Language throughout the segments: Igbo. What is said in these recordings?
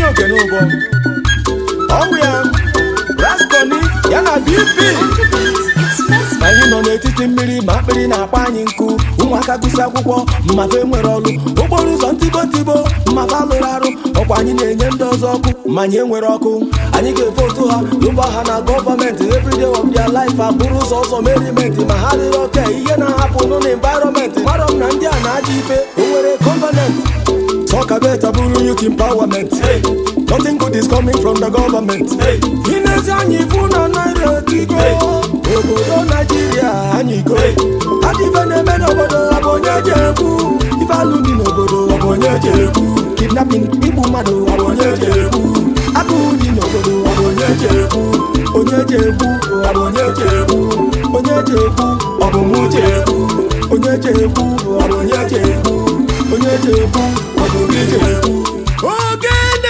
onye ogene ụbọ ọnwụ ya raskoni ya na bp anyị nọ n'etiti mmiri ma akpịrị na-akpa anyị nkụ ụmụaka gụsị akwụkwọ mmafe nwere ọrụ okporo ụzọ ntibo ntibo mmafe alụrụ arụ ọkwa anyị na-enye ndị ọzọ ọkụ ma anyị enwere ọkụ anyị ga-evotu ha lụba ha na gọọmenti everyday of their life abụrụ ụzọ ọzọ merimenti ma ha dịrị oke ihe na-ahapụ nụ na environment mara m na ndị a na-aja ife o nwere covenant Talk about bụrụ youth empowerment. Hey. Nothing good is coming from the government. Hey. Inezi anyị fụ na naira etigo. Obodo Naijiria anyị go. Adịfe na-eme n'obodo ọ bụ onye ji egwu. Ife alụ dị n'obodo ọ bụ onye ji egwu. Kidnapping igbu mmadụ ọ bụ onye ji egwu. Agụụ dị n'obodo ọ bụ onye ji egwu. Onye ji egwu ọ bụ onye ji egwu. Onye ji egwu ọ bụ mụ ji egwu. Onye ji egwu ọ bụ onye ji egwu. Onye ji egwu ọ bụ gị ji egwu. Ogene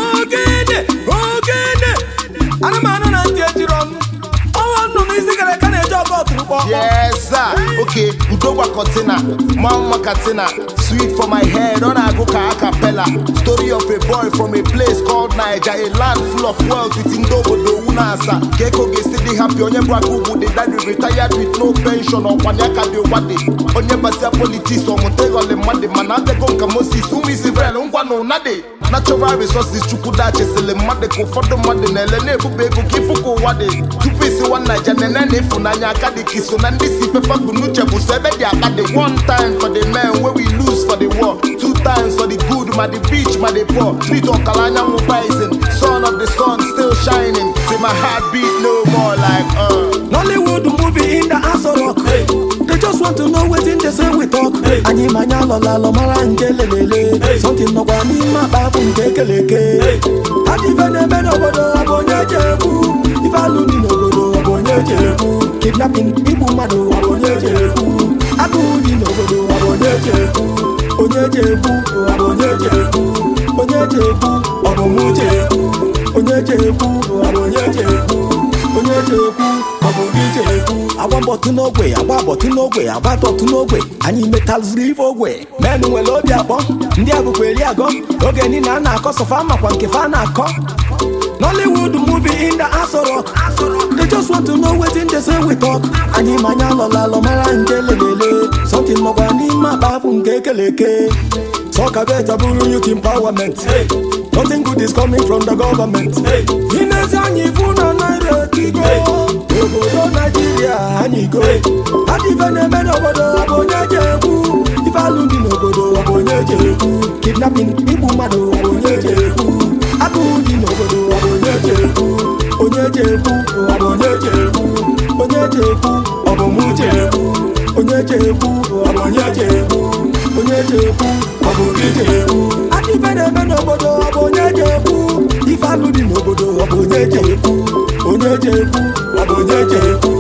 ogene ogene anụmanụ na ntị ejiri ọnụ ọnwa nnụnụ isi gara ka na-eji ọgọ ọtụrụkpọ Yes, sir. Okay, Udogwa Cortina, Mama Katina, sweet for my head, on a go ka acapella. Story of a boy from a place called Niger, a land full of wealth with Indobodo Unasa. Keko gesi dị happy, onye bụ agụgụ dị daddy retired with no pension, ọkwanye aka dị wade. Onye basia politics, ọmụta ịghọlị mmadụ, mana adego nka Moses, ụmụ Israel, ngwa na ụnadị. Natural resources chukwu dachisịlị mmadụ ka ụfọdụ mmadụ na-ele na-ebube ego ka ịfụ ka ụwa dị tupu isi nwa naija nene na ịfụnanya aka dị ka iso na ndị si fefa bụ n'uche bụ so ebe dị aka dị one time for the men wey we lose for the war two times for the good ma the beach ma the poor treat ọkala anyanwụ rising son of the sun still shining till my heart beat no more like uh. Nollywood movie in the Aso Rock. They just want to know wetin dey say we talk. Anyị manya alọla alọ mara nke lelele. Something nọkwa n'ime akpa afụ nke keleke. Adịfe na-eme n'obodo ọ bụ onye ji egwu. Ife alụ dị n'obodo ọ bụ onye ji egwu. Kidnapping igbu mmadụ ọ bụ onye ji egwu. Agụụ dị n'obodo ọ bụ onye ji egwu. Onye ji egwu ọ bụ onye ji egwu. Onye ji egwu ọ bụ mụ ji egwu. Onye ji egwu ọ bụ onye ji egwu. onye ji ekwu ọ bụ gị ji ekwu agba mbọtụ n'ogwe agba bọtụ n'ogwe agba tọtụ n'ogwe anyị metalụziri ife ogwe menụ nwere obi akpọ ndị abụkwa eri agọ oge niile a na-akọ sọfa makwa nke fa na-akọ Nollywood movie in the Aso Rock. They just want to know wetin dey say we talk. Anyị manya alọla alọ mara nke lelele. Something nọkwa n'ime akpa afụ nke keleke. Talk about bụrụ youth empowerment. Nothing good is coming from the government. Inezi anyị fụ na naira etigo. Obodo Naijiria anyị go. Adịfe na-eme n'obodo ọ bụ onye ji egwu. Ife alụ dị n'obodo ọ bụ onye ji egwu. Kidnapping igbu mmadụ ọ bụ onye ji egwu. Agụụ dị n'obodo ọ bụ onye ji egwu. Onye ji egwu ọ bụ onye ji egwu. Onye ji egwu ọ bụ mụ ji egwu. Onye ji egwu ọ bụ onye ji egwu. Onye ji egwu ọ bụ gị ji egwu. Adịfe na-eme n'obodo ọ bụ onye ji egwu. Ife alụ dị n'obodo ọ bụ onye ji egwu. Onye ji egwu ọ bụ onye ji egwu.